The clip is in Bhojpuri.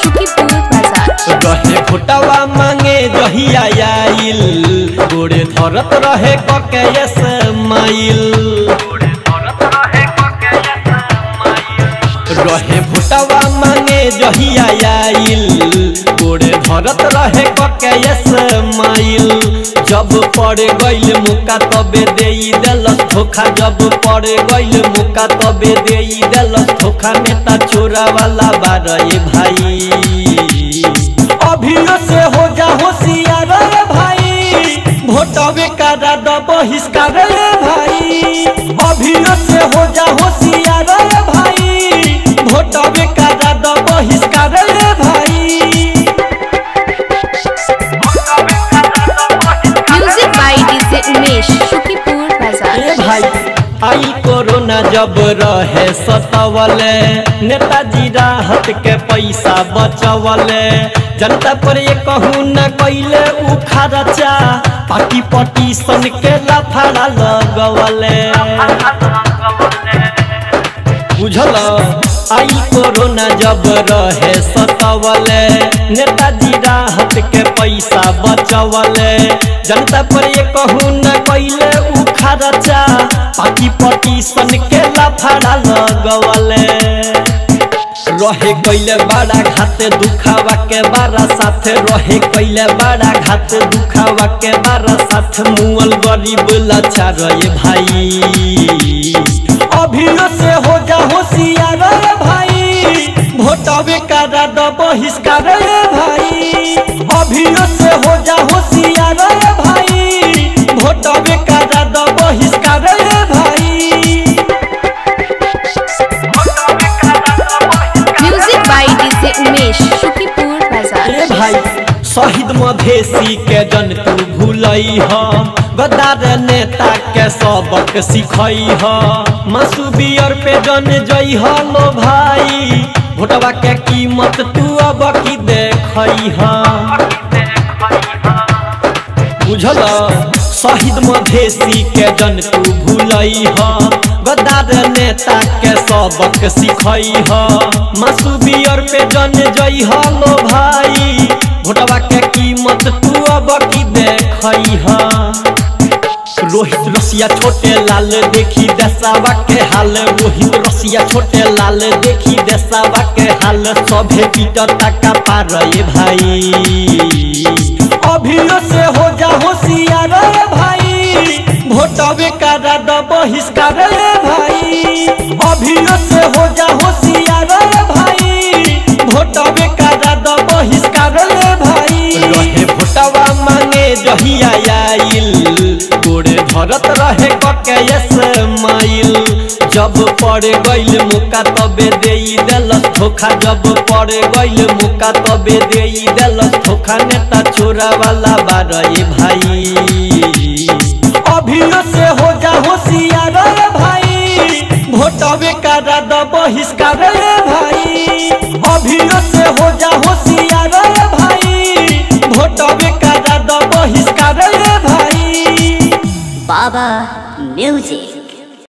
सुखीपुर बाजार रहे फुटवा मांगे जहिया आइल गोड़े धरत रहे ककेस माइल रहे फुटवा मांगे जहिया आइल गोड़े धरत रहे ककेस माइल जब पड़ गइल मुका तबे देई देलस धोखा जब पड़ गइल मुका तबे देई देलस धोखा नेता चोरा वाला बारे भाई अभियो से हो जा होशियार रे भाई भोटवे करा द बहिष्कार रे भाई अभियो से हो जा होशियार रे भाई भोटवे करा द बहिष्कार रे भाई music by DJ Umesh Sukhipur बाजार ए भाई आई कोरोना जब रहे सतावले नेताजी राहत के पैसा बचवले जनता पर ये कहूँ न कैले उ खर्चा पार्टी पटीशन के लफड़ा लगवले बुझल आई कोरोना जब रहे सतावले नेताजी राहत के पैसा बचवले जनता पर ये कहूँ न कैले उ खर्चा पार्टी पटीशन के लफड़ा लगवले रहे कैले बड़ा घात दुखावा के बारा साथ रहे कैले बड़ा घात दुखावा के बारा साथ मुअल गरीब लाचार रे भाई अभियो से हो जा होशियार रे भाई भोटवे करा द बहिष्कार रे भाई अभियो से हो जा होशियार रे भाई भोटवे करा द बहिष्कार रे भाई music by DJ Umesh Sukhipur बाजार ए भाई शहीद मधेसी के जन तू भूलई ह गद्दार नेता के सबक सिखई ह मासू बियर पे जन जई ह लो भाई भोटवा के कीमत तू अब की देखई ह बुझल शहीद मधेसी के जन तू भूलई ह गद्दार नेता के सबक सिखई ह मासू बियर पे जन जई ह लो भाई भोटवा के कीमत तू अब की देखई ह रोहित रसिया छोटे लाल देखी दसावा के हाल रोहित रसिया छोटे लाल देखी दसावा के हाल सभे पीटर तका पार रे भाई अभियो से हो जा होशियार रे भाई भोटवे करा द बहिष्कार रे भाई अभियो से हो जा होशियार रे भाई भोटवे करा द बहिष्कार रे भाई रहे भोटवा मांगे जहिया आइल गोड़े धरत रहे ककेस माइल जब पड़ गइल मुका तबे देई देलस धोखा जब पड़ गइल मुका तबे देई देलस धोखा नेता चोरा वाला बारे भाई अभियो से हो जा होशियार रे भाई भोटवे करा द बहिष्कार रे भाई अभियो से हो जा होशियार रे भाई भोटवे करा द बहिष्कार रे भाई Baba Music.